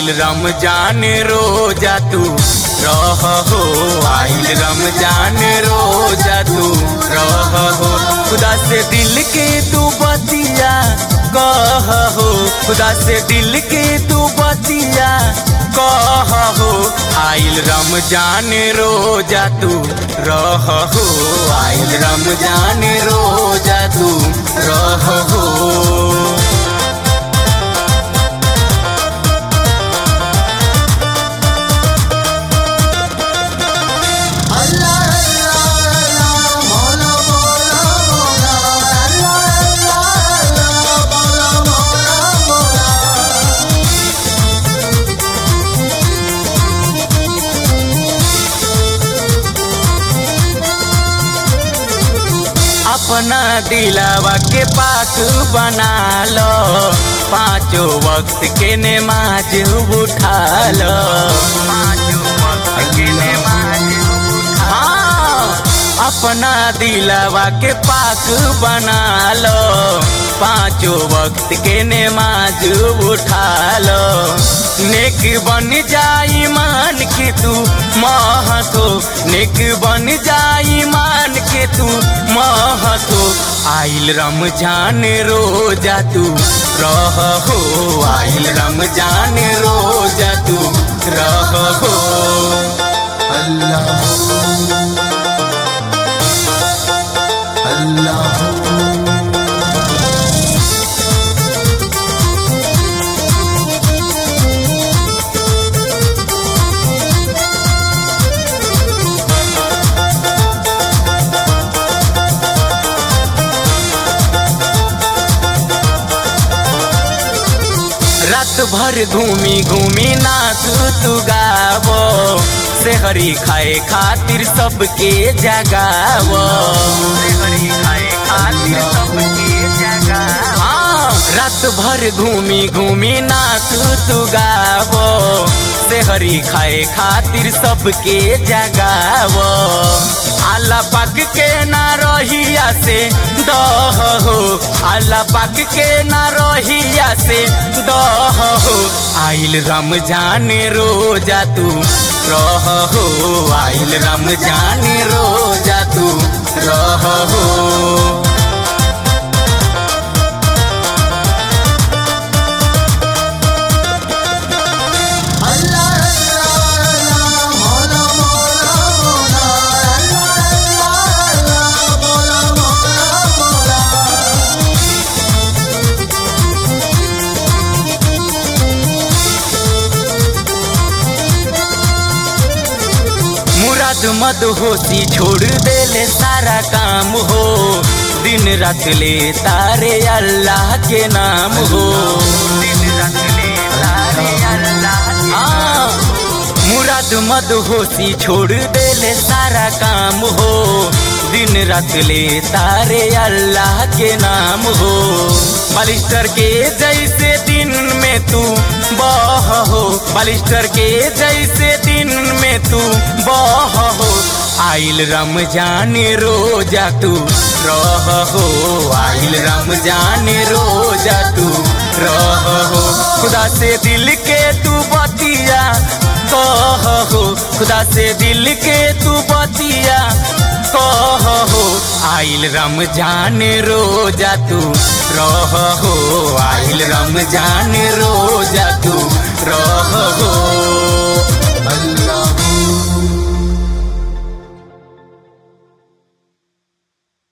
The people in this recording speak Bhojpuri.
आइल रमजान रोजा तू रह हो आइल रमजान रोजा तू रह हो खुदा से दिल के तू बतिया कह हो खुदा से दिल के तू बतिया कह हो आइल रमजान रोजा तू रह हो आइल रमजान रोजा तू रह हो अल्लाह अल्लाह मौला मौला मौला अल्लाह अल्लाह मौला मौला मौला अपना दिलावा के पाक बना लो पांचों वक्त के नमाज उठा लो पांचों वक्त के नमाज हाँ अपना दिलावा के पाक बना लो पांचों वक्त के नमाज उठा लो नेक बन जाई मान के तू महतो नेक बन जाई मान के तू महतो आइल रमजान रोजा तू रह हो आइल रमजान रोजा तू रह हो अल्लाह अल्लाह रात भर घूमी घूमी नाच तू गावो सेहरी खाए खातिर सबके जगावो सेहरी खाए खातिर सबके जगावो हाँ, रात भर घूमी घूमी नाच तू गावो सेहरी खाए खातिर सबके जगावो आला पक के ना रहिया से दह हो आला पक के ना रहिया से दह हो आइल रमजान रोजा तू रह हो आइल रमजान रोजा तू रह हो अल्लाह अल्लाह मौला मौला मौला अल्लाह अल्लाह मौला मौला मौला मुराद मद होती छोड़ देले सारा काम हो दिन रात ले तारे अल्लाह के नाम हो दिन रात ले तारे अल्लाह हाँ, मुराद मद होती छोड़ देले सारा काम हो दिन रात ले तारे अल्लाह के नाम हो बालिस्टर के जैसे दिन में तू बह हो बालिस्टर के जैसे दिन में तू बह हो आइल रमजान रोजा तू रह हो आइल रमजान रोजा तू रह हो खुदा से दिल के तू बतिया कह हो खुदा से दिल के तू बतिया कह हो आइल रमजान रोजा तू रह हो आइल रमजान रोजा तू रह हो